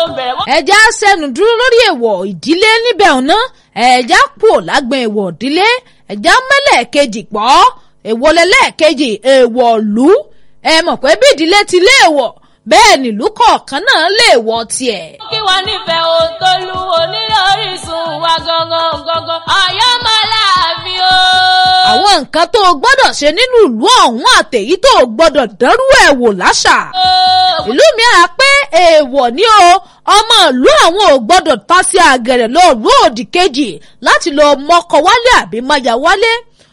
bẹ̀rẹ̀ wọ́n. ẹja sẹ́nu dúró lórí èèwọ̀ ìdílé níbẹ̀ ọ̀nà ẹja kú lágbọn èèwọ̀ ìdílé ẹja mẹ́lẹ̀ kejì pọ̀ èèwọ̀ lẹ́lẹ́kejì èèwọ̀ lù ẹ mọ̀ pé bí ìdílé ti léèwọ̀ bẹ́ẹ̀ nílùú kọ̀ọ̀kan náà léèwọ̀ tiẹ̀. kí wọ́n nífẹ̀ẹ́ ohun tó lu onílé orísun wa gangan gangan ọ̀yọ́ máa láàfin o. àwọn nǹkan tó o gbọ́dọ̀ ṣe nínú ìlú ọ̀hún àtèyí tó o gbọ́dọ̀ dánrú ẹ̀ wò láṣà. ìlú mi à pé èèwọ̀ ni o ọmọ ìlú àwọn ò gbọ́dọ̀ ta sí àgẹ̀rẹ̀ lọ ìlú òdì kejì láti lọ mọ́kọ wálé àbí máyà wálé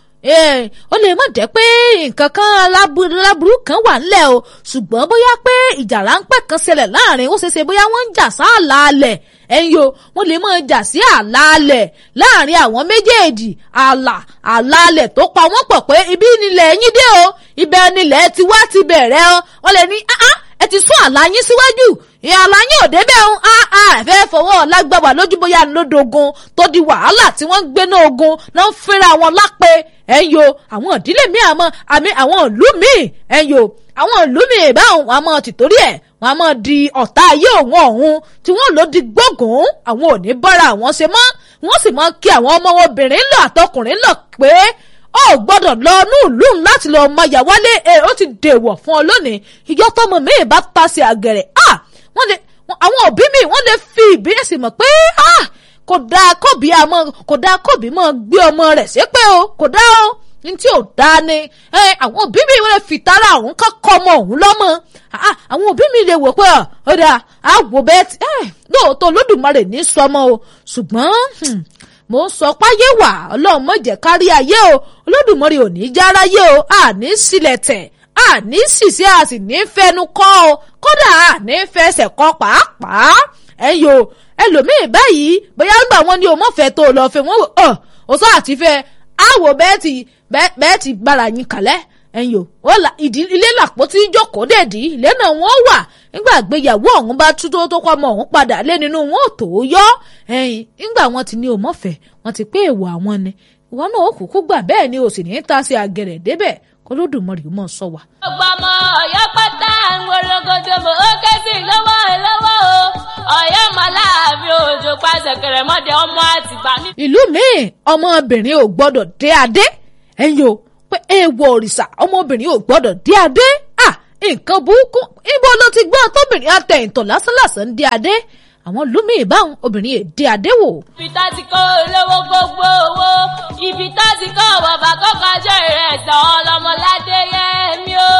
ó lè má jẹ́ pé nǹkan kan aláburú kan wà ńlẹ̀ o ṣùgbọ́n bóyá pé ìjà ráńpẹ́ kan ṣẹlẹ̀ láàrin ó ṣeéṣe bóyá wọ́n ń jà sáàlà alẹ̀ ẹ̀yin o wọ́n lè máa jà sí àlà alẹ̀ láàrin àwọn méjèèjì àlà àlà alẹ̀ tó pa wọ́n pọ̀ pé ibi nílẹ̀ yín dé o ibẹ̀ nílẹ̀ ti wá ti bẹ̀rẹ̀ o wọ́n lè ní ẹ ti sún àlà yín síwájú ìyá àlà yín ò débẹ̀ ń ẹ̀fẹ́ fọwọ́ lágbàwà lójú bóyá lódògùn tó di wàhálà tí wọ́n ń gbé náà ogun náà ń fẹ́ra wọn lápẹ́ ẹ̀yin o àwọn ìdílé mi àmọ́ àmì àwọn ìlú mi ẹ̀yin o àwọn ìlú mi ìbáwọn àmọ́ tìtorí ẹ̀ wọn a máa di ọ̀tá ayé òun ọ̀hún tí wọ́n lò di gbógun àwọn ò ní bára àwọn ṣe mọ́ wọ́n sì máa kí àwọn ọmọ obìnrin lọ àtọkùnrin lọ pé ó gbọ́dọ̀ lọ inú ìlú láti lọ ọmọ ìyá wálé ẹ ó ti dèwọ̀ fún ọ lónìí ìjọ tọmọ mi bá ta sí àgẹ̀rẹ̀ ah wọ́n lè àwọn òbí mi wọ́n lè fi ìbíyèsí mọ̀ pé ah kò dáa kóbi àmọ́ kò dáa kóbi mọ́ gbé ọmọ rẹ̀ ṣépè o kò dáa o ní tí ò dáa ni àwọn òbí mi wọ́n lè fi tara òun kọ́ kọ́ ọmọ òun lọ́mọ àwọn òbí mi lè wò pé ó dáa á wò bẹ́ẹ̀ tí lóòótọ́ Olódùmarè ní sọmọ o ṣùgbọ́n mo ń sọ páyé wà ọlọ́run má jẹ́ kárí ayé o Olódùmarè ò ní járáyé o àní sílẹ̀ tẹ̀ àní ṣìṣe a sì ní fẹnu kọ́ o kódà àní fẹsẹ̀ kọ́ pàápàá ẹ̀yin o ẹlòmíì báyìí bóyá nígbà wọn ní o mọ̀ fẹ́ tó o lọ fẹ́ wọ́n wò ọ́ o sọ àti fẹ́ àwò bẹ́ẹ̀ ti bẹ́ẹ̀ ti gbára yín kalẹ̀ ẹ̀yin o wọ́n la ìdí ilé làpò tí jókòó dèdí ilé náà wọ́n wà nígbà gbéyàwó ọ̀hún bá tú tó tó kọ́ ọmọ ọ̀hún padà lé nínú wọn ò tó yọ ẹ̀yin nígbà wọn ti ní o mọ̀ fẹ́ wọn ti pé èèwọ̀ àwọn ni ìwọ náà ó kúkú gbà bẹ́ẹ̀ ni o sì ní í ta sí agẹrẹ débẹ̀ kólódùmarè mọ̀ sọ wa. ọgbà ọmọ ọ̀yọ́ pátá ń wọlọ́gọ́dọ̀ mọ́ ó ké sí lọ́wọ́ lọ́wọ́ o ọ̀yọ́ màláàfin òjò pàṣẹ kẹrẹmọdé ọmọ àtìgbà ní. ìlú míì ọmọbìnrin ò gbọ́dọ̀ dé adé ẹ̀yin o pé èèwọ̀ òrìṣà ọmọbìnrin ò gbọ́dọ̀ dé adé à nǹkan burúkú ibo ló ti gbọ́ tóbìnrin àtẹ̀yìntàn lásánlàsán dé adé àwọn lómi ìbáwọn obìnrin èdè adé wò. ibi tá ti kọ́ olówó gbogbo owó ibi tá ti kọ́ bàbá kọ́kọ́jọ́ ìrẹsẹ̀ ọlọ́mọládé yẹmi o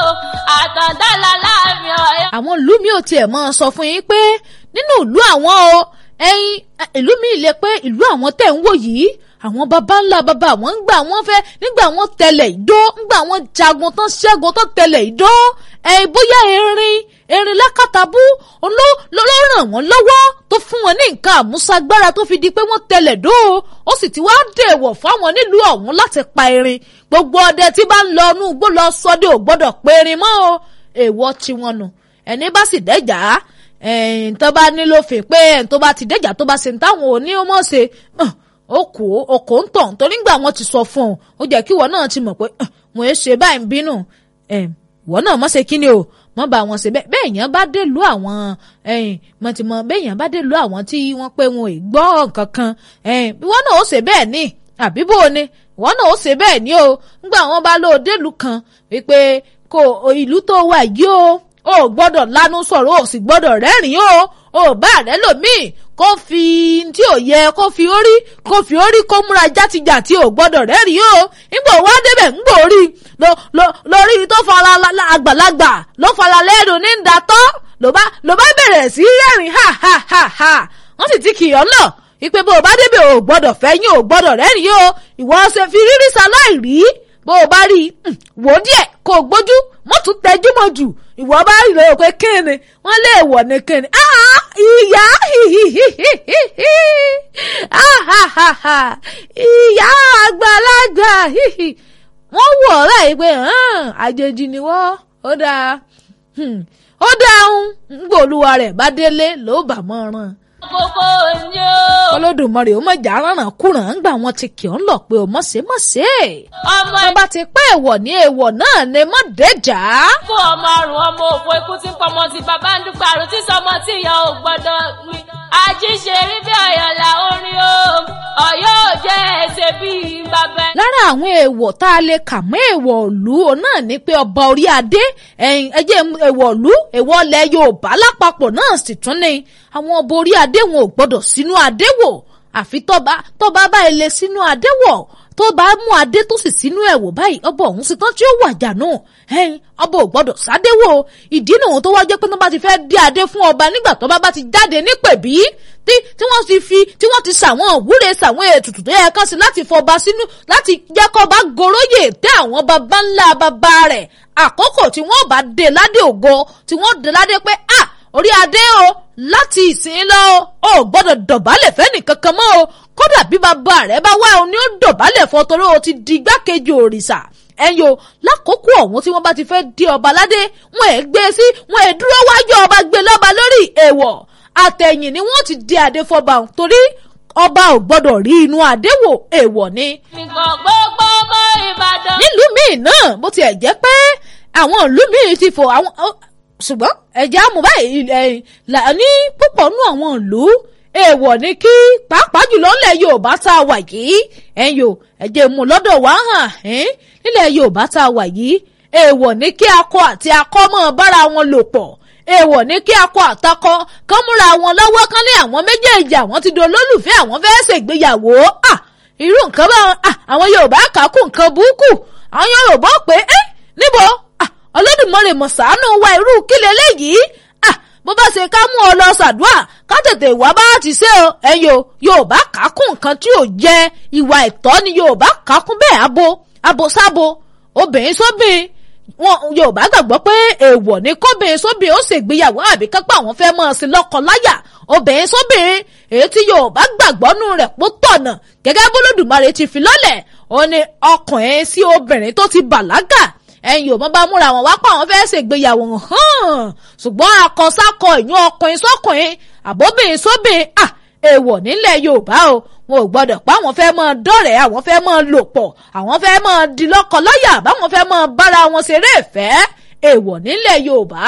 àtàndálà láàmì ọ̀yọ́. àwọn ìlú mi ò tiẹ̀ mọ́ sọ fún yín pé nínú ìlú àwọn o ẹ̀yin ìlú mi lè pé ìlú àwọn tẹ̀ ń wò yìí àwọn baba ńlá baba àwọn ńgbà wọn fẹ́ nígbà wọn tẹlẹ̀ ìdó ńgbà wọn jagun tán ṣẹ́gun tán tẹlẹ̀ ìdó ẹ bóyá erin erin lákàtàbú ló ló ràn wọ́n lọ́wọ́ tó fún wọn ní nǹkan àmúṣagbára tó fi di pé wọ́n tẹlẹ̀ dó ó sì ti wá dèèwọ̀ fáwọn nílùú ọ̀hún láti pa erin gbogbo ọdẹ tí bá ń lọ inú igbó lọ sọdẹ ò gbọ́dọ̀ pa erin mọ́ o èèwọ̀ tiwọn nù ẹni bá sì dẹ́jà ẹ̀ẹ́n tó bá nílò fè pé ẹ̀ẹ́n tó bá ti dẹ́jà tó bá ṣe ń táwọn ò ní ó mọ̀ ṣe okò okò ń tàn torí ngbà wọn ti sọ fún ọ ó jẹ́ kí ìwọ náà ti mọ̀ pé wọn ẹ ṣe báyìí ń bínú ìwọ náà mọ̀ ṣe kíni o mọ̀ bá wọn ṣe bẹ́ẹ̀ bẹ́ẹ̀ yẹn bá dé lu àwọn mọ̀ tí mọ̀ bẹ́ẹ̀ yẹn bá dé lu àwọn tí wọ́n pé wọn ò gbọ́ nǹkan kan ìwọ náà ó ṣe bẹ́ẹ̀ ni àbí bó o ni ìwọ náà ó ṣe bẹ́ẹ̀ ni o ngbà wọn bá lọ délùú kan wípé kò ìlú tó wà yìí o ò gbọ́dọ̀ lanu sọ̀rọ̀ ò sì gbọ́dọ̀ rẹ́rìn-ín o ò bá rẹ lòmíì kó fi tí ò yẹ kó fi orí kó fi orí kó múra játijàti tí ò gbọ́dọ̀ rẹ́rìn o nígbà wá débẹ̀ ńgbò orí lórí tó fara àgbàlagbà ló fara lẹ́nu ní ìdátọ́ ló bá ló bá bẹ̀rẹ̀ sí rẹ́rìn ha ha ha ha wọ́n sì ti kìyàn lọ ìpè bó o bá débẹ̀ o gbọ́dọ̀ fẹ́yìn o gbọ́dọ̀ rẹ́rìn o ìwọ ṣe fi rírí sáláì rí bó o bá rí i wò díẹ̀ kó o gbójú mọ́tún tẹjú mọ́ jù ìwọ bá rí lóyún pé kíni wọ́n lè wọ̀ ní kíni ìyá ìyá àgbàlagbà wọ́n wọ̀ ọ́ láyé pé àjèjì ni wọ́n ó dáa ó dáhùn ngbòlúwa rẹ̀ bá délé ló bà mọ́ ràn kókó ni ó. olódùmarè ó mọ̀jà rárán kúràn ń gbà wọn ti kì ọ́ ń lọ pé o mọ̀ ṣe mọ̀ ṣe. ọmọ wọ́n bá ti pẹ́ èèwọ̀ ní èèwọ̀ náà ni mọ̀ dẹ́jà. ikú ọmọ àrùn ọmọ òfò ikú tí ń pọmọ tí bàbá ń dúpọ̀ àrùn tí sọmọ tí ìyá ò gbọ́dọ̀ gbin. àjíṣe rí bí ọ̀yọ̀là orin o ọ̀yọ́ ò jẹ́ ẹsẹ̀ bíi bàbá. lára àwọn èèwọ̀ tá a lè kà mọ́ èèwọ̀ ìlú òun náà ni pé ọba orí adé ẹ̀yìn ẹjẹ́ èèwọ̀ ìlú èèwọ̀ ilẹ̀ yorùbá lápapọ̀ náà sì tún ni àwọn ọba orí adé wọn ò gbọ́dọ̀ sínú adé wò àfi tọ́ba tọ́ba bá ilé sínú adé wọ̀ tó bá mú adé tó sì sínú ẹ̀wò báyìí ọba ọ̀hún sì tán tí ó wàjà náà ẹ̀yìn ọba ò gbọ́dọ̀ sádéwò ìdí nìyẹn tó wá jẹ́ pé tó bá ti fẹ́ dé adé fún ọba nígbà tó bá bá ti jáde nípèbí tí tí wọ́n ti fi tí wọ́n ti sàwọn òwúre sàwọn ètùtù tó yẹ kán sí láti fọba sínú láti jẹ́ kó bá goróyè tẹ́ àwọn baba ńlá baba rẹ̀ àkókò tí wọ́n bá dé ládé ògo tí wọ́n dé ládé pé ah orí adé o láti ìsìn lọ o ò gbọ́dọ̀ dọ̀bálẹ̀ fẹ́ni kankan mọ́ o kódà bí bàbá rẹ̀ bá wá o ní ó dọ̀bálẹ̀ fọ́ torí o ti di igbákejì òrìṣà ẹ̀yìn o lákòókò ọ̀hún tí wọ́n bá ti fẹ́ di ọba ládé wọn ẹ̀ gbé sí wọn ẹ̀ dúró wájú ọba gbé lọ́ba lórí èèwọ̀ àtẹ̀yìn ni wọ́n ti di adé fọba torí ọba ò gbọ́dọ̀ rí inú adé wò èèwọ̀ ni. nǹkan gbogbo ọmọ ìbàdàn. nílùú míì náà bó tiẹ̀ jẹ́ pé àwọn ìlú míì ti fò àwọn ṣùgbọ́n ẹ̀jẹ̀ àmú báyìí ní púpọ̀ nú àwọn ìlú èèwọ̀ ni kí pàápàá jùlọ ńlẹ̀ yorùbá tá a wà yìí ẹ̀yìn o ẹ̀jẹ̀ mú lọ́dọ̀ wá hàn nílẹ̀ yorùbá tá a wà yìí èèwọ̀ ni kí akọ àti akọ mọ́ bára wọn lò pọ̀ èèwọ̀ ní kí akọ àtakọ kán múra wọn lọ́wọ́ kán ní àwọn méjèèjì àwọn ti di olólùfẹ́ àwọn fẹ́ẹ́ ṣègbéyàwó à irú nǹkan bá àwọn yorùbá kà kú nǹkan burúkú àwọn yorùbá pé ẹ́ níbo olódùmarè mọ̀ ṣàánú wa irú kí leléyìí bó bá ṣe ká mú ọ lọ ṣàdúrà ká tètè wá bá ti ṣe o ẹ̀yin o yorùbá kà kún nǹkan tí ò jẹ ìwà ẹ̀tọ́ ni yorùbá kà kún bẹ́ẹ̀ abo abo sábo obìnrin sóbìn wọn yorùbá gbàgbọ́ pé èèwọ̀ ni kóbìnrin sóbìnrin ó ṣègbéyàwó àbí kápá àwọn fẹ́ mọ́ ọ sí lọ́kọ láyà obìnrin sóbìnrin èyí tí yorùbá gbàgbọ́ nù rẹ̀ pó tọ̀nà gẹ́gẹ́ bólódùmarè ti fi lọ́lẹ̀ ó ní ọkùnrin sí obìnrin tó ti bàlágà ẹ̀yin ò mọ́ bá múra wọn wá pa àwọn fẹ́ ṣègbéyàwó hàn ṣùgbọ́n akọsákọ ìyún ọkùnrin sọkùnrin àbóbìnrin sóbìnrin à èèwọ̀ nílẹ̀ yorùbá o wọn ò gbọdọ̀ pa àwọn fẹ́ mọ́ dọ́rẹ̀ àwọn fẹ́ mọ́ lò pọ̀ àwọn fẹ́ mọ́ di lọ́kọ lọ́yà báwọn fẹ́ mọ́ bára wọn ṣeré ìfẹ́ èèwọ̀ nílẹ̀ yorùbá.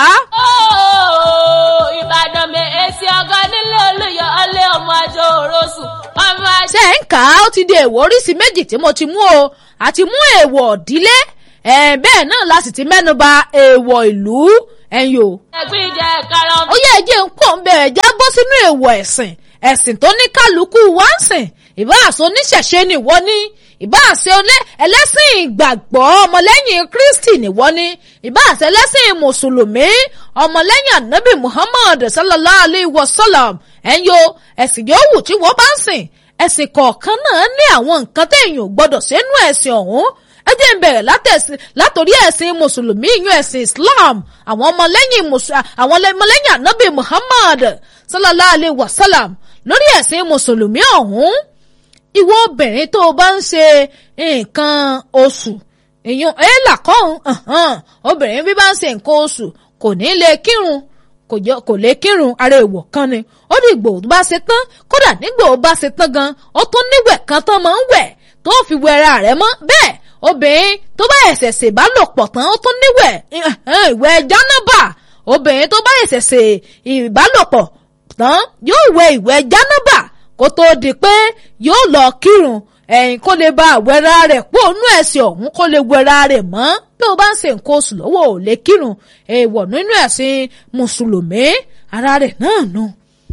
ìbàdàn mi èsì ọgọ nílé olùyọ ọlẹ ọmọ àjọ òrosùn ọmọ àjọ. ṣé ń kà á ó ti di èèwọ̀ oríṣi méjì tí mo ti mú o àti mú èèwọ̀ ìdílé bẹ́ẹ̀ náà la sì ti mẹ́nuba èèwọ̀ ìlú ẹ̀yìn o. ẹgbẹ́ ìjẹ kára ọmọ. ó yẹ ẹjẹ ń pọ̀ ń bẹ̀rẹ̀ já bọ́ sínú èèwọ̀ ẹ̀sìn ẹ̀sìn tó ní kálukú wá ń sìn ìbáàsọ oníṣẹ̀ṣe nìwọ ní ìbáàsẹ ẹlẹ́sìn ìgbàgbọ́ ọmọlẹ́yìn kristi nìwọ ní ìbáàsẹ ẹlẹ́sìn mùsùlùmí ọmọlẹ́yìn anabi muhammad sallallahu alayhi wa sallam ẹ̀yọ ẹ̀sìn yòówù tí wọ́n bá ń sìn ẹ̀sìn kọ̀ọ̀kan náà ní àwọn nǹkan téèyàn gbọ́dọ̀ sínú ẹ̀sìn ọ̀hún ẹ jẹ́ ń bẹ̀rẹ̀ látòrí ẹ̀sìn mùsùlùmí ìyún ẹ̀sìn islam àwọn ọmọlẹ́yìn àwọn ọmọlẹ́yìn anabi muhammad sallallahu alayhi wa sallam lórí ẹ̀sìn mùsùlùmí ọ̀hún ìwọ obìnrin tó o bá ń ṣe nǹkan oṣù ìyún ẹ̀là kọ́hún obìnrin bí bá ń ṣe nǹkan oṣù kò ní lè kírun kò lè kírun ara èèwọ̀ kan ni ó ní ìgbò bá ṣe tán kódà nígbà ó bá ṣe tán gan ó tún níwẹ̀ kan tán máa ń wẹ̀ tó fi wẹra rẹ̀ mọ́ bẹ́ẹ̀ obìnrin tó bá ẹ̀sẹ̀ ṣe ìbálòpọ̀ tán ó tún níwẹ̀ ìwẹ̀ jánábà obìnrin tó bá ẹ̀sẹ̀ ṣe ìbálòpọ̀ tán yóò wẹ̀ ìwẹ̀ jánábà kó tó di pé yóò lọ kírun ẹ̀yìn kó lè ba àwẹ̀ra rẹ̀ pò nú ẹ̀sìn ọ̀hún kó lè wẹra rẹ̀ mọ́ bí o bá ń ṣe nǹkan oṣù lọ́wọ́ ò lè kírun èèwọ̀ nínú ẹ̀sìn mùsùlùmí ara rẹ̀ náà nù.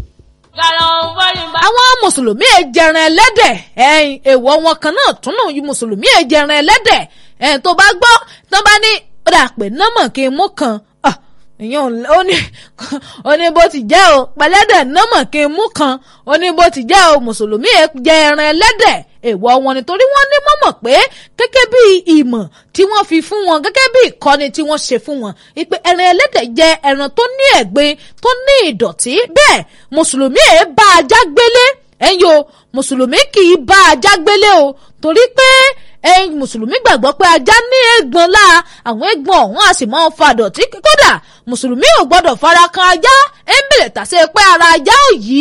àwọn mùsùlùmí èjẹran ẹlẹ́dẹ̀ ẹ̀yìn èèwọ̀ wọn kan náà tún náà yí mùsùlùmí èjẹran ẹlẹ́dẹ̀ ẹ̀yìn tó bá gbọ́ tó bá ní ó dà pé nọ́mọ̀ kí n mú kan ìyẹn ó ní ó ní bó ti jẹ́ o pẹ̀lẹ́dẹ̀ nọ́mọ̀ kí n mú kan ó ní bó ti jẹ́ o mùsùlùmí jẹ ẹran ẹlẹ́dẹ̀ èèwọ̀ wọn nítorí wọ́n ní mọ̀mọ̀ pé gẹ́gẹ́ bí ìmọ̀ tí wọ́n fi fún wọn gẹ́gẹ́ bí ìkọ́ni tí wọ́n ṣe fún wọn ìpè ẹran ẹlẹ́dẹ̀ jẹ́ ẹran tó ní ẹ̀gbin tó ní ìdọ̀tí bẹ́ẹ̀ mùsùlùmí ẹ̀ bá ajá gbélé ẹ̀yin o mùsùlùmí kì í bá ajá gbélé o torí pé ẹ̀yin mùsùlùmí gbàgbọ́ pé ajá ní eégbọn lá àwọn eégbọn ọ̀hún a sì máa ń fa dọ̀tí kódà mùsùlùmí ò gbọ́dọ̀ fara kan ajá ẹ̀ ń bèrè tàṣe pé ara ajá ò yí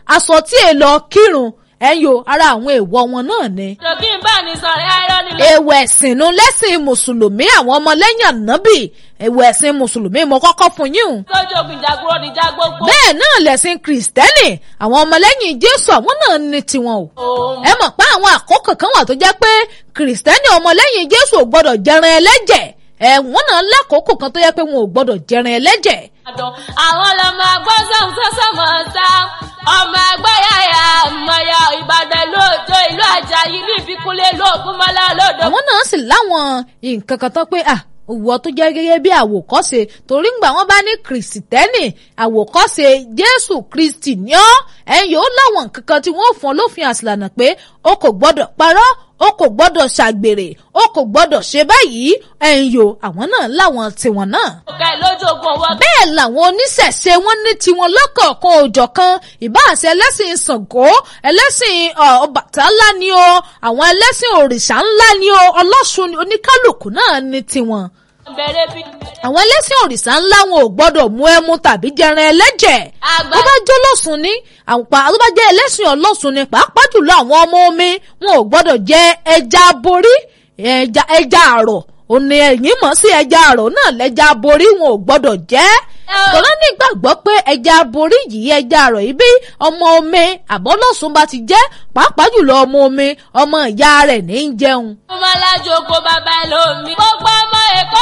aṣọ tí è lọ kírun ẹ̀yọ ara àwọn èèwọ̀ wọn náà ni. tòkí ń bá ní sọ̀rọ̀ ẹ̀rọ nílò. èèwọ̀ ẹ̀sìn nu lẹ́sìn mùsùlùmí àwọn ọmọlẹ́yìn ànábì èèwọ̀ ẹ̀sìn mùsùlùmí mo kọ́kọ́ fún yín o tójú ogun ìjàgbó níjà gbogbo. bẹ́ẹ̀ náà lẹ̀sìn kìrìsìtẹ́nì àwọn ọmọlẹ́yìn jésù àwọn náà ní tiwọn o òun ẹ mọ̀ pé àwọn àkókò kan wà tó jẹ́ pé kìrìsìtẹ́nì ọmọlẹ́yìn jésù ò gbọ́dọ̀ jẹran ẹlẹ́jẹ̀ ẹ̀wọ̀n náà lákòókò kan tó yẹ pé wọn ò gbọ́dọ̀ jẹran ẹlẹ́jẹ̀ àdán àwọn ọlọmọ agbọ́n sọ̀hún sọ́sọ́ mọ̀ ọ́n sá ọmọ ẹgbẹ́ yàyà mọ̀yà ìbàdàn lóòjó ìlú àjàyí ìlú ìbíkúnlé lóògùn mọ́lá lóòdò. àwọn náà sì láwọn nǹkan kan tán pé à òwò tó jẹ́ gẹ́gẹ́ bí àwòkọ́ṣe torí ngbà wọ́n bá ní kìrìsìtẹ́nì àwòkọ́ṣe jésù kristi ní ọ́ ẹ̀yìn yóò láwọn nǹkan kan tí wọ́n fún ọ lófin àsìlànà pé o kò gbọ́dọ̀ parọ́ o kò gbọ́dọ̀ ṣàgbèrè o kò gbọ́dọ̀ ṣe báyìí ẹ̀yìn yóò àwọn náà láwọn tiwọn náà òkè lójú ogun ọwọ́ bẹ́ẹ̀ làwọn oníṣẹ̀ṣe wọn ní tiwọn lọ́kọ̀ọ̀kan òjọ̀kan ìbáàṣẹ ẹlẹ́sìn ṣàngó ẹlẹ́sìn ọ, ọbàtálá ni o àwọn ẹlẹ́sìn òrìṣà ńlá ni o ọlọ́ṣun ni oníkálùkù náà ní tiwọn bẹ̀rẹ̀ bí. àwọn ẹlẹ́sìn òrìṣà ńlá wọn ò gbọ́dọ̀ mú ẹmu tàbí jẹran ẹlẹ́jẹ̀ àgbà tó bá jẹ́ ọlọ́sùn ni àpá tó bá jẹ́ ẹlẹ́sìn ọlọ́sùn ni pàápàá jùlọ àwọn ọmọ omi wọn ò gbọ́dọ̀ jẹ ẹja borí ẹja ẹja àrọ̀ òní ẹ̀yìn mọ̀ sí ẹja àrọ̀ náà lẹ́ja borí wọn ò gbọ́dọ̀ jẹ́ tọ́lá nígbàgbọ́ pé ẹja borí yìí ẹja àrọ̀ yìí bí ọmọ omi àbọ́lọ́sùn bá ti jẹ́ pàápàá jùlọ ọmọ omi ọmọ ìyá rẹ̀ ní í jẹun ọmọ alájò oko bàbá ẹlòmí. gbogbo ọmọ èkó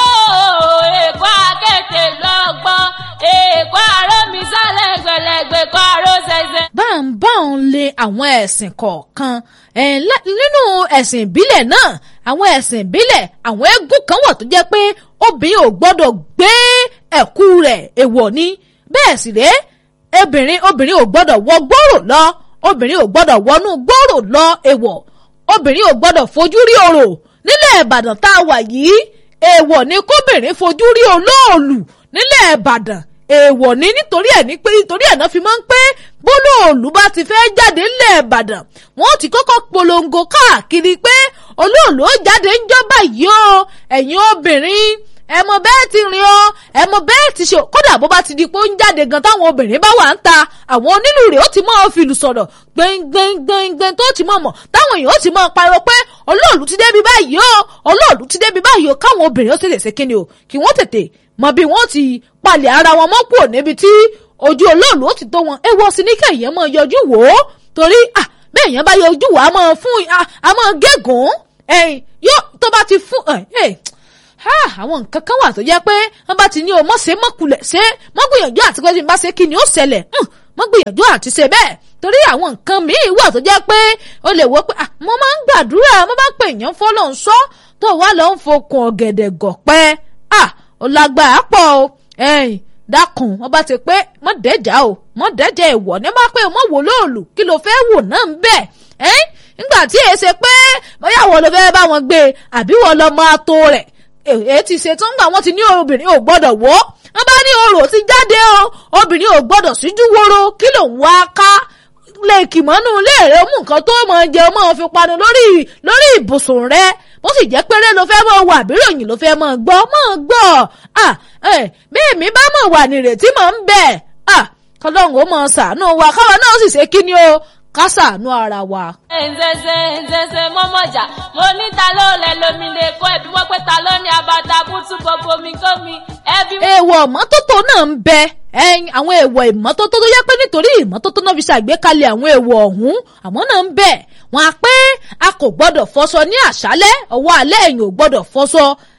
èkó akéde lọ́gbọ́n èkó àròmí sálẹ̀ gbẹlẹgbẹ kọ́ àrò ṣẹṣẹ. bá ń bá òun lé àwọn ẹ̀sìn kọ̀ọ̀kan ẹ̀, lá- nínú ẹ̀sìn ìbílẹ̀ náà àwọn ẹ̀sìn ìbílẹ̀ àwọn eégún kan wà tó jẹ́ pé obìnrin ò gbọ́dọ̀ gbé ẹ̀kú rẹ̀ èèwọ̀ ni bẹ́ẹ̀ sì rèé obìnrin obìnrin ò gbọ́dọ̀ wọ gbòòrò lọ obìnrin ò gbọ́dọ̀ wọnú gbòòrò lọ èèwọ̀ obìnrin ò gbọ́dọ̀ fojú rí orò nílẹ̀ ìbàdàn tá a wà yìí èèwọ̀ ni kóbìnrin fojú rí olóòlù nílẹ̀ ìbàdàn èèwọ̀ ni nítorí ẹ̀ ní pé nítorí ẹ̀ náà fi máa ń pé bólóòlù bá ti fẹ́ jáde nílẹ̀ ìbàdàn wọ́n ti kọ́kọ́ polongo káàkiri pé olóòlù ó jáde ń jọba yìí o ẹ̀yin obìnrin ẹ mọ bẹ́ẹ̀ ti rìn ọ́ ẹ mọ bẹ́ẹ̀ ti ṣe kódà bó bá ti di pé ó ń jáde gan táwọn obìnrin bá wà ń ta àwọn onílù rẹ̀ ó ti máa fìlù sọ̀rọ̀ gbẹngbẹngbẹngbẹng tó ti máa mọ̀ táwọn èèyàn ó ti máa pariwo pé olóòlù ti débi báyìí o olóòlù ti débi báyìí o káwọn obìnrin ó tètè ṣe kíni o kí wọ́n tètè mọ bí wọ́n ti palẹ̀ ara wọn mọ́ kúrò níbi tí ojú olóòlù ó ti tó wọn ẹ wọ sí ní kẹ̀yẹ́ máa yọjú wò ó torí ah bẹ́ẹ̀ yẹn bá yọjú wò á máa fún a máa gégùn ẹ̀yìn yóò tó bá ti fún ẹ̀ ẹ̀ ha àwọn nǹkan kan wà tó jẹ́ pé wọ́n bá ti ní o mọ̀ ṣe mọ̀kulẹ̀ ṣe mọ̀ gbìyànjú àti pé tí n bá ṣe kí ni ó ṣẹlẹ̀ mọ̀ gbìyànjú àti ṣe bẹ́ẹ̀ torí àwọn nǹkan míì wà tó jẹ́ pé o lè wò pé ah mo máa ń gbàdúrà mo máa ń pè yàn fọ́lọ́ ń sọ tó wà lọ́ ń fokùn ọ̀gẹ̀dẹ̀ gọ̀pẹ́ ah ó lágbára pọ̀ o ẹ̀yìn dákun wọ́n bá ti pé mọ̀ dẹ́jà o mọ̀ dẹ́jà ìwọ̀ ní bá pé mọ̀ wò lóòlù kí ló fẹ́ wò náà ń bẹ̀ ẹ́ nígbà tí èé ṣe pé bóyá wọ́n ló fẹ́ bá wọn gbé àbí wọ́n lọ máa tó rẹ̀ èyí ti ṣe tó ń gbà wọ́n ti ní obìnrin ò gbọ́dọ̀ wọ́ wọ́n bá ní orò ti jáde o obìnrin ò gbọ́dọ̀ síjú woro kí ló ń wá ká lè kì mọ́nú ilé rẹ mú nǹkan tó máa jẹ máa fi panu lórí lórí ibùsùn rẹ bó sì jẹ́ péré ló fẹ́ máa wà àbíròyìn ló fẹ́ máa gbọ́ máa gbọ́ à bí èmi bá mọ̀ wà nírètí máa ń bẹ̀ à kọ́lọ́hún ó máa ṣàánú wa káwa náà sì ṣe kí ni o ká ṣàánú ara wa. ǹzẹ̀zẹ̀ ǹzẹ̀zẹ̀ mọ́mọ́jà mo ní ta ló lẹ lómi lè kọ́ ẹ̀bí wọ́n pé ta ló ní abata bútú gbogbo mi kó mi ẹbí. èèwọ̀ ìmọ́tótó náà ń bẹ ẹyin àwọn èèwọ̀ ìmọ́tótó tó yẹ pé nítorí ìmọ́tótó náà fi ṣàgbékalẹ̀ àwọn èèwọ̀ ọ̀hún àmọ́ náà ń bẹ wọn á pé a kò gbọ́dọ̀ fọṣọ ní àṣálẹ́ ọwọ́ alẹ́ ẹ̀yìn ò gbọ́dọ̀ fọṣọ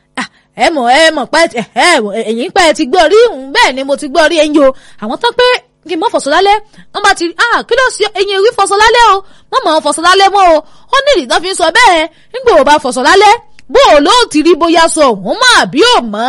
ẹ mọ̀ ẹ mọ̀ pé ẹ̀yìn pé ẹ ti gbọ́ rí bẹ́ẹ̀ ni mo ti gbọ́ rí ẹ̀yìn o àwọn tán pé kí n mọ fọṣọ lálẹ́ wọ́n bá ti ah kí ló ṣe ẹ̀yin ìwé fọṣọ lálẹ́ o wọ́n mọ̀ fọṣọ lálẹ́ mọ́ o ó ní ìdí tán fi ń sọ bẹ́ẹ̀ nígbà wo bá fọṣọ lálẹ́ bó o ló ti rí bóyá sọ òun mọ̀ àbí ò mọ́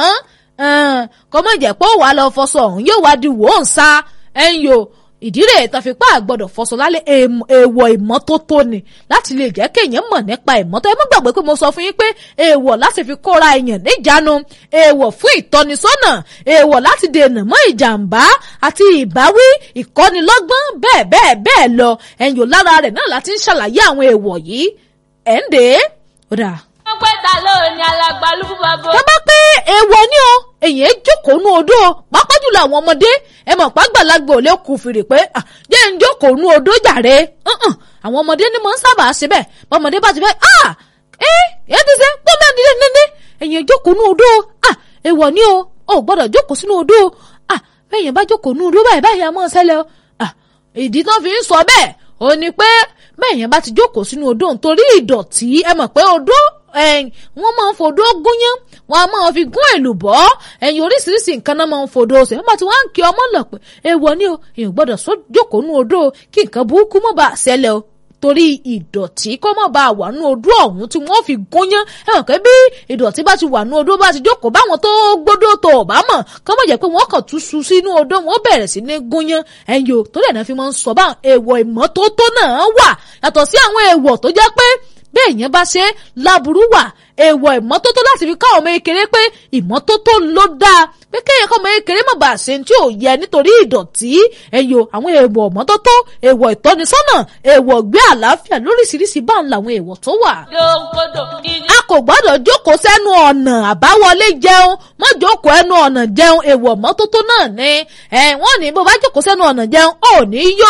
kọ́mọ̀ jẹ́ pé ó wàá lọ fọṣọ òun yóò wá di wò ó ń sa ẹ̀yin o ìdí rẹ̀ tán fi pa àgbọ̀dọ̀ fọṣọ lálẹ́ èèwọ̀ ìmọ́tótó ni láti lè jẹ́ kéèyàn mọ̀ nípa ìmọ́tó ẹ má gbàgbé pé mo sọ fún yín pé èèwọ̀ láti fi kóra èèyàn níjánu èèwọ̀ fún ìtọ́nisọ́nà èèwọ̀ láti dènà mọ́ ìjàmbá àti ìbáwí ìkọ́nilọ́gbọ́n bẹ́ẹ̀ bẹ́ẹ̀ bẹ́ẹ̀ lọ ẹ̀yìn ò lára rẹ̀ náà láti ń ṣàlàyé àwọn èèwọ̀ yìí ẹ̀ ń dè é ó dà. wọ́n pẹ́ ta ló ní alàgbàlúgbù bàbá. tó bá pé èèwọ̀ ni o èyàn jókòó nú odó pàápàá jùlọ àwọn ọmọdé ẹ mọ̀ pàgbàlagbà ò lè kù fìrì pé jẹ́ ń jókòó jókòó nú odó jàre àwọn ọmọdé ni mo ń sábà ṣe bẹ́ẹ̀ bọ́mọdé bá ti fẹ́ ah ẹ ẹ ti ṣe pọ́nmi àdìdẹ nídìí ẹ̀yìn jókòó nú odó ah èèwọ̀ ni o ò gbọ́dọ̀ jókòó sínú odó ah bẹ́ẹ̀yẹn bá jókòó nú odó báyìí báyìí a máa ṣẹlẹ̀ o ah ìdí tán fi ń sọ bẹ́ẹ̀ ò ní pé bẹ́ẹ̀yẹn bá ti jókòó sínú odó nítorí ìdọ̀tí ẹ mọ̀ pé odó wọ́n máa ń fodó gúnyán wọ́n á máa fi gún èlùbọ́ ẹ̀yìn oríṣiríṣi nǹkan náà máa ń fodó ṣe wọ́n bá ti wá ń kí ọmọ lọ pé èèwọ̀ ni o èèyàn gbọ́dọ̀ sọ jókòó nú odó kí nǹkan burúkú má bàa ṣẹlẹ̀ o torí ìdọ̀tí kó má bàa wà nú odó ọ̀hún tí wọ́n fi gúnyán ẹ mọ̀ pé bí ìdọ̀tí bá ti wà nú odó bá ti jókòó báwọn tó gbódò tó ò bá mọ̀ kó má jẹ́ pé wọ́n kàn tún su sínú odó wọn bẹ̀rẹ̀ sí ní gúnyán ẹ̀yìn o torí ẹ̀ náà fi máa ń sọ báwọn èèwọ̀ ìmọ́tótó náà wà yàtọ̀ sí àwọn èèwọ̀ tó jẹ́ pé bẹ́ẹ̀ yẹn bá ṣe láburú wà èèwọ̀ ìmọ́tótó láti fi ká ọmọ ekele pé ìmọ́tótó ló dáa pé kéèyàn kọ́ ọmọ ekele má bàa ṣe tí ò yẹ nítorí ìdọ̀tí ẹ̀yọ àwọn èèwọ̀ ìmọ́tótó èèwọ̀ ìtọ́nisọ́nà èèwọ̀ gbé àlàáfíà lóríṣiríṣi báwọn làwọn èèwọ̀ tó wà. a kò gbọ́dọ̀ jókòó sẹ́nu ọ̀nà àbáwọlé jẹun má jókòó ẹnu ọ̀nà jẹun èèwọ̀ ìmọ́tótó náà ni wọ́n ní bó bá jókòó sẹ́nu ọ̀nà jẹun ò ní yó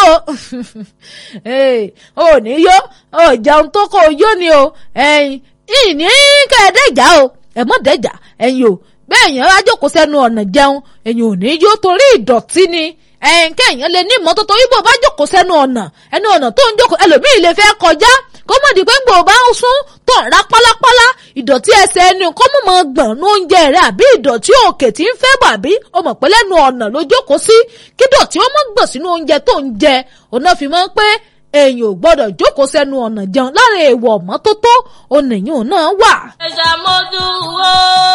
ò ní yó ò jẹun tó kó yó ni o ìní kẹ́ẹ̀dẹ́jà o ẹ̀ mọ́ dẹ́jà ẹ̀yin o bẹ́ẹ̀ yẹn wá jókòó sẹ́nu ọ̀nà jẹun ẹ̀yin ò ní yó torí ìdọ̀tí ni ẹ̀yin kẹ́yìn lè ní ìmọ́tótó ibo bá jókòó sẹ́nu ọ̀nà ẹnu ọ̀nà tó ń jókòó ẹlòmíì lè fẹ́ kọjá kó mọ̀ di pé ń gbòó bá ń sún tó ń ra pálápálá ìdọ̀tí ẹsẹ̀ ẹni kó mọ̀ mọ̀ gbọ̀n ní oúnjẹ rẹ̀ àbí ìdọ̀tí òkè tí ń fẹ́ bàbí o mọ̀ pé lẹ́nu ọ̀nà ló jókòó sí kí dọ̀tí ó mọ̀ gbọ̀n sínú oúnjẹ tó ń jẹ òun náà fi mọ́ pé èèyàn ò gbọ́dọ̀ jókòó sẹ́nu ọ̀nà jẹun lára èèwọ̀ mọ́tótó onìyàn náà wà. ìjẹ̀ṣà mọ́dù wo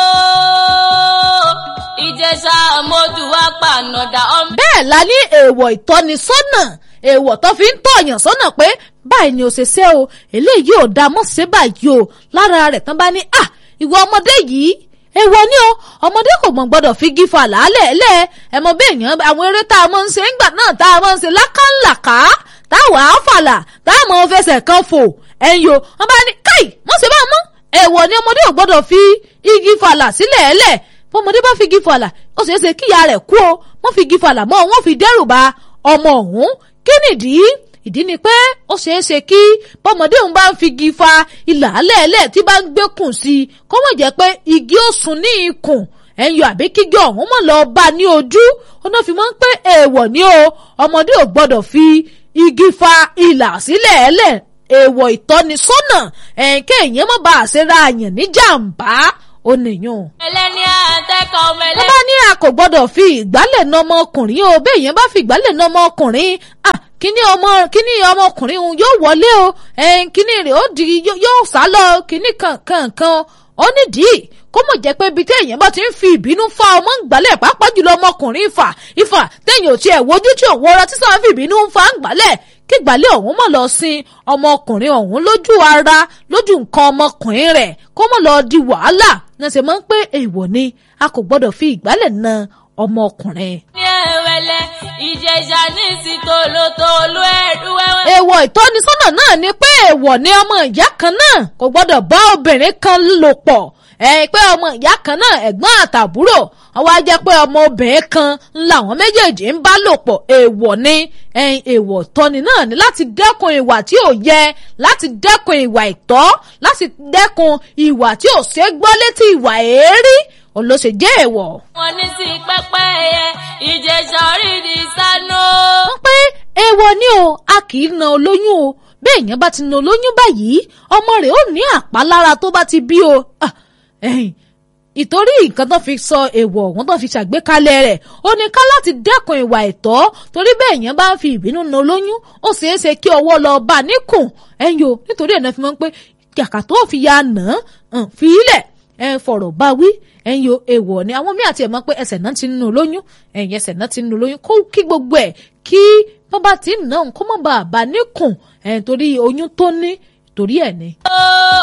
ìjẹ̀ṣà mọ́dù wá pànàdà ọmọ. bẹ́ẹ̀ la ní èèwọ̀ ìtọ́nisọ́nà èèwọ̀ tó fi ń tọ̀yàn sọ́nà pé báyìí ni ò ṣe ṣe o eléyìí ò dá mọ́ ṣe báyìí o lára rẹ̀ tán bá ní à ìwọ ọmọdé yìí èèwọ̀ ni o ọmọdé kò mọ̀ gbọ́dọ̀ fi gífà làálẹ̀ lẹ̀ ẹ̀ mọ bẹ́ẹ̀ yẹn àwọn eré tá a máa ń ṣe ńgbà náà tá a máa ń ṣe lákàlàkà táwa àfàlà táwọn ọmọ fẹsẹ̀ kan fò ẹ̀yìn o wọ́n bá ní káì wọ́n ṣe bá mọ́ èèwọ̀ ni ọmọdé ò gbọ́dọ̀ fi igi falà sílẹ̀ ẹ̀lẹ̀ bọ́mọdé bá fi igi falà ó ṣeé ṣe kíyà rẹ̀ kú o wọ́n fi igi falà mọ́ wọ́n fi dẹ́rù ba ọmọ ọ̀hún kí nìdí ìdí ni pé ó ṣeé ṣe kí bọ́mọdé òun bá ń fi igi fa ilà alẹ́ẹ̀lẹ́ tí bá ń gbẹ́kùn sí i kó mọ̀ jẹ́ pé igi ó sùn ní ikùn ẹ̀yọ àbí kígbe ọ̀hún mọ̀ lọ bá ní ojú ó náà fi mọ́ pé èèwọ̀ ni o ọmọdé ò gbọ́dọ̀ fi igi fa ìlà sílẹ̀ ẹlẹ̀ èèwọ̀ ìtọ́nisọ́nà ẹ̀ǹkẹ́ èèyàn má bàa ṣe ra àyàn ní jàǹbá ó nìyàn. ẹlẹ́ni àtẹ́kọ̀ ọmọ wọ́n ẹlẹ́ni. bá ní a kò gbọ́dọ̀ fi ìgbálẹ̀ na ọmọkùnrin o bẹ́ẹ̀ yẹn bá fi ìgbálẹ̀ na ọmọkùnrin ah kíní ọmọ kíní ọmọkùnrin òun yóò wọlé o ẹ̀ẹ́n kíní rẹ̀ ó di yó- yóò sá lọ kíní kankan kan ó nídìí kó mọ̀ jẹ́ pé ibi téèyàn bá ti ń fi ìbínú fa ọmọ ń gbálẹ̀ pàápàá jùlọ ọmọkùnrin ìfà ìfà téèyàn ò tiẹ̀ wojú tí òun wọra tí sáà ń fi ìbínú ń fa ń gbálẹ̀ kí gbálẹ̀ ọ̀hún mọ̀ lọ sin ọmọkùnrin ọ̀hún lójú ara lójú nǹkan ọmọkùnrin rẹ̀ kó mọ̀ lọ di wàhálà náà ṣe máa ń pé èèwọ̀ ni a kò gbọ́dọ̀ fi ìgbálẹ̀ na ọmọkùnrin. ní ẹ̀wẹ̀lẹ̀ ìjẹ̀ṣà ní sí tòlótòló ẹ̀rú ẹ̀wẹ̀. èèwọ̀ ìtọ́nisọ́nà náà ni pé èèwọ̀ ni ọmọ ìyá kan náà kò gbọ́dọ̀ bá obìnrin kan lò pọ̀ ẹ̀ pé ọmọ ìyá kan náà ẹ̀gbọ́n àtàbúrò ọwọ́ á jẹ́ pé ọmọ obìnrin kan làwọn méjèèjì ń bá lò pọ̀ èèwọ̀ ni ẹ̀yìn èèwọ̀ ìtọ́ni náà ni láti dẹ́kun ìwà tí ò yẹ láti dẹ́kun ìwà ìtọ́ láti dẹ́kun ìwà tí ò ṣe gbọ́ létí ìwà èérí òun ló ṣe jẹ́ èèwọ̀. wọn ní sí pẹ́pẹ́ ẹ̀yẹ ìjẹ̀ṣà orí ni sánú. wọ́n pé èèwọ̀ ni o a kì í na olóyún o bẹ́ẹ̀ yẹn bá ti na olóyún báyìí ọmọ rẹ̀ ó ní àpálára tó bá ti bí o Ah, ẹ̀hìn, ìtorí nǹkan tó fi sọ èèwọ̀ ọ̀hún tó fi ṣàgbékalẹ̀ rẹ̀ ó ní ká láti dẹ́kun ìwà ẹ̀tọ́ torí bẹ́ẹ̀ yẹn bá ń fi ìbínú na olóyún ó ṣeé ṣe kí ọwọ́ lọ bá a níkùn ẹ̀yìn o nítorí ẹ̀ náà fi mọ́ pé kàkà tó fi ya nà án fi ilẹ̀ ẹ fọ̀rọ̀ bá wí ẹ̀yin o èèwọ̀ ni àwọn míì àti ẹ̀ mọ̀ pé ẹsẹ̀ náà ti ń nu lóyún ẹ̀yin ẹsẹ̀ náà ti ń nu lóyún kó kí gbogbo ẹ̀ kí bábà tí ń nà ń kó mọ̀ bá a bá níkùn ẹ̀ torí oyún tó ní torí ẹ̀ ni. ó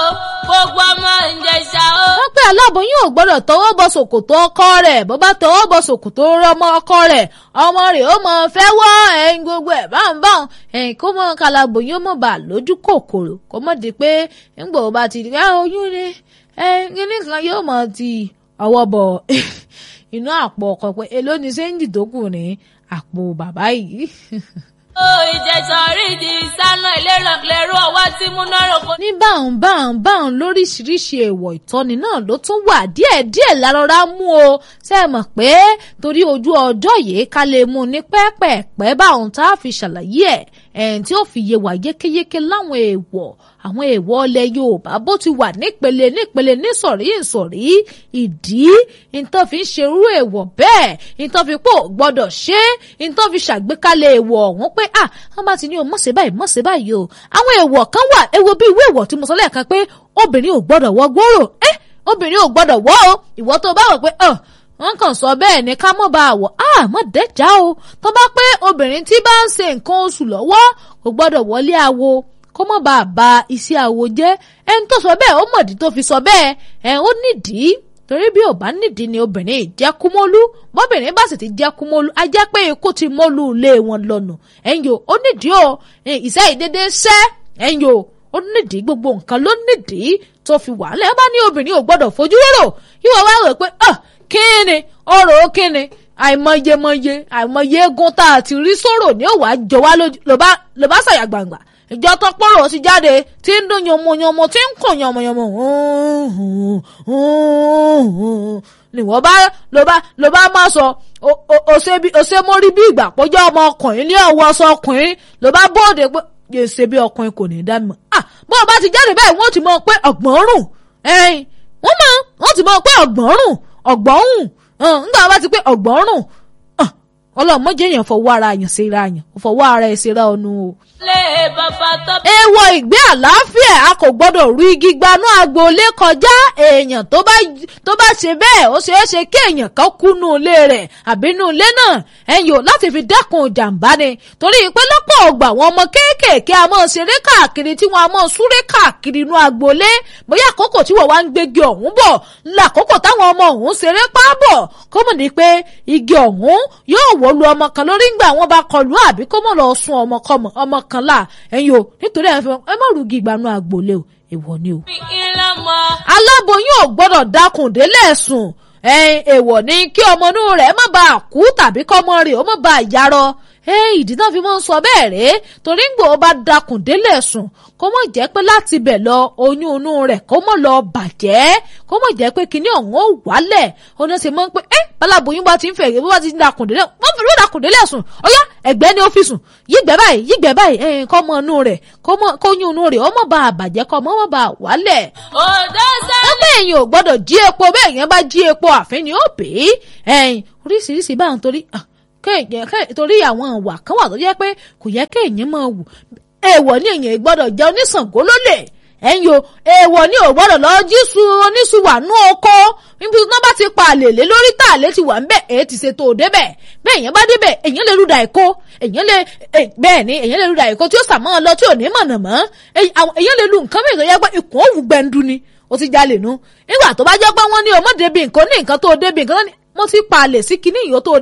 gbogbo ọmọ ìjẹ̀ṣà ó. wọ́n pé aláboyún ò gbọ́dọ̀ tọwọ́ bọ ṣòkòtò ọkọ rẹ̀ bó bá tọwọ́ bọ ṣòkòtò ọmọ ọkọ rẹ̀ ọmọ rẹ̀ ó mọ fẹ́ wọ́ ẹ̀yin gbogbo ẹ̀ báńbáń ẹ̀yin kó mọ kalaboyún ó mọ̀ bá lójú kòkòrò kó mọ̀ di pé ńgbò bá ti di ah oyún ni ẹ̀yin kíní kan yóò mọ̀ ti ọwọ́ bọ̀ inú àpò ọkọ pé èló ni sẹ́ńjì tó kù ní àpò bàbá yìí. ó ó ìjẹ̀sọ̀ rí di sáná ìlérò ọwọ́ tí múná rògbò. ní báwọn báwọn báwọn lóríṣiríṣi èèwọ̀ ìtọ́ni náà ló tún wà díẹ̀díẹ̀ lárọ́rá mú o ṣe é mọ̀ pé torí ojú ọjọ́ yìí ká lè mú un ní pẹ́ẹ́pẹ́ẹ́pẹ́ báwọn tá a fi ṣàlàyé ẹ̀ ẹ̀ẹ́n tí ó fi yé wa yékéyéké láwọn èèwọ̀ àwọn èèwọ̀ ilẹ̀ Yorùbá bó ti wà nípele nípele nísọ̀rí ìsọ̀rí ìdí nǹkan fi ń ṣerú èèwọ̀ bẹ́ẹ̀ nǹkan fi pò gbọ́dọ̀ ṣe nǹkan fi ṣàgbékalẹ̀ èèwọ̀ ọ̀hún pé à wọ́n bá ti ní o mọ̀ ṣe báyìí mọ̀ ṣe báyìí o àwọn èèwọ̀ kan wà ewo bí ìwé èèwọ̀ tí mo sọ lẹ́ẹ̀kan pé obìnrin ò gbọ́dọ̀ wọ gbòòrò ẹ́ obìnrin ò gbọ́dọ̀ wọ o ìwọ tó bá wọ̀ pé ọ̀ wọ́n kàn sọ bẹ́ẹ̀ ni ká mọ̀ bá a wọ̀ á mọ̀ dẹ́jà o tó bá pé obìnrin tí bá ń ṣe nǹkan oṣù lọ́wọ́ kò gbọ́dọ̀ wọlé awo kó mọ̀ bá a ba iṣẹ́ awo jẹ́ ẹni tó sọ bẹ́ẹ̀ ó mọ̀dí tó fi sọ bẹ́ẹ̀ ẹ̀ ó nídìí torí bí ò bá nídìí ni obìnrin jẹ́ kúmọ́lú bọ́bìnrin bá sì ti jẹ́ kúmọ́lú a jẹ́ pé ikú ti mọ́lú ilé wọn lọ́nà ẹ̀yìn o ó nídìí o ìṣe ìdédé ṣẹ́ ẹ̀yìn o ó nídìí gbogbo nǹkan ló nídìí tó fi wà lẹ́yìn bá ní obìnrin ò gbọ́dọ̀ fojú rò yíwọ wá rò pé kíni ọ̀rọ̀ kíni àìmọyemọye àìmọye eégún tá a ti rí sọ̀rọ̀ ní òwà jọ wá ló bá ṣàyà gbangba ìjọ tó pọ̀rọ̀ sí jáde tí ń dún yànmọ̀yànmọ̀ tí ń kàn yànmọ̀yànmọ̀ ni wọ́n bá ló bá ló bá má sọ òṣè mórí bí ìgbà pọ́jọ́ ọmọ ọkùnrin ní ọwọ́ ọsọ ọkùnrin ló bá bóde pé yèsè bí ọkùnrin kò ní í dá mi mọ̀ ah bó o bá ti jáde báyìí wọ́n ti mọ̀ pé ọ̀gbọ́n rùn ẹ̀yìn wọ́n mọ̀ wọ́n ti mọ̀ pé ọ̀gbọ́n rùn ọ̀gbọ́n rùn nígbà wọ́n bá ti pé ọ̀gbọ́n rùn ọlọ́mọdé yẹn fọwọ́ ara yẹn síra yẹn fọwọ́ ara ẹ̀ síra ọ̀nù o. lé bàbá tó. èèwọ̀ ìgbé àlàáfíà a kò gbọ́dọ̀ rú igi gbanú agboolé kọjá èèyàn tó bá tó bá ṣe bẹ́ẹ̀ ó ṣeé ṣe kí èèyàn kan kú nú ilé rẹ̀ àbí nú ilé náà ẹ̀yìn ò láti fi dẹ́kun ìjàmbá ni torí pé lọ́pọ̀ ọgbà àwọn ọmọ kéékèèké a máa ṣeré káàkiri tí wọ́n a máa súré káàkiri inú agboolé bóyá àkókò tí wọ́n wá ń gbégi ọ̀hún bọ̀ lákòókò táwọn ọmọ ọ̀hún ṣeré pábọ̀ kọ́mọ̀ ní pé igi ọ̀hún yóò wọ́ lu ọmọ kan lórí ńgbà wọn bá kọlù àbí kó mọ̀ lọ sun ọmọ kọmọ ọmọ kan là ẹ̀yin o nítorí ẹ̀ ẹ má rúgi ìgbanú agboolé o èèwọ̀ ni o. ìlànà. aláboyún ò gbọ́dọ̀ dákun délẹ̀ sùn ẹ̀yin èèwọ̀ ni kí ọmọ inú rẹ̀ má bàa kú tàbí kọ́mọ rẹ̀ ó má bàa yarọ ìdí náà fi máa ń sọ bẹ́ẹ̀ rèé torí ń gbò ó bá dakùn délẹ̀ sùn kó mọ̀ jẹ́ pé láti bẹ̀ lọ oyún inú rẹ̀ kó mọ̀ lọ bàjẹ́ kó mọ̀ jẹ́ pé kinní ọ̀hún ó wálẹ̀ ó ní ṣe máa ń pé ẹ́ balaboyún bá ti ń fẹ̀yẹ̀ bó bá ti ń dakùn délẹ̀ wọ́n fi ló dakùn délẹ̀ sùn ọ̀yá ẹ̀gbẹ́ ni ó fi sùn yígbẹ́ báyìí yígbẹ́ báyìí ẹ̀yìn kọ́ mọ inú rẹ̀ kó yún inú rẹ̀ ó mọ̀ bá bàjẹ́ kọ́ mọ̀ bá wálẹ̀. òdó sẹ́ni. ọgbẹ́ èèyàn ò gbọ́dọ̀ jí epo bẹ́ẹ̀ yẹn bá jí epo àfin ni ó pè é ẹ̀yìn oríṣiríṣi báwọn torí kéèyàn torí àwọn ìwà kan wà tó jẹ́ pé kò yẹ kéèyàn máa wù èèwọ̀ ní èèyàn gbọ́dọ̀ jẹ́ oníṣàngó lólè ẹ̀yin o èèwọ̀ ní ò gbọ́dọ̀ lọ jíṣu oníṣu wà nú oko níbi tí wọ́n bá ti pa àlèlé lórí tá àlè ti wà ń bẹ̀ èyí ti ṣe tó o débẹ̀ bẹ́ẹ̀ èèyàn bá débẹ̀ èèyàn lè rúdà èkó èèyàn lè bẹ́ẹ̀ ni èèyàn lè rúdà èkó tí ó sàmọ́ ọ lọ tí ò ní mọ̀nà mọ́ èèyàn lè lu nǹkan mìíràn tó yẹ pé ikùn òwú gbẹndu ni ó ti jalè nu nígbà tó bá jẹ́ pé wọ́n ní o mọ̀ débi nǹkan ní nǹkan tó débi nǹkan mo ti pa àlè sí kinní ìyó tó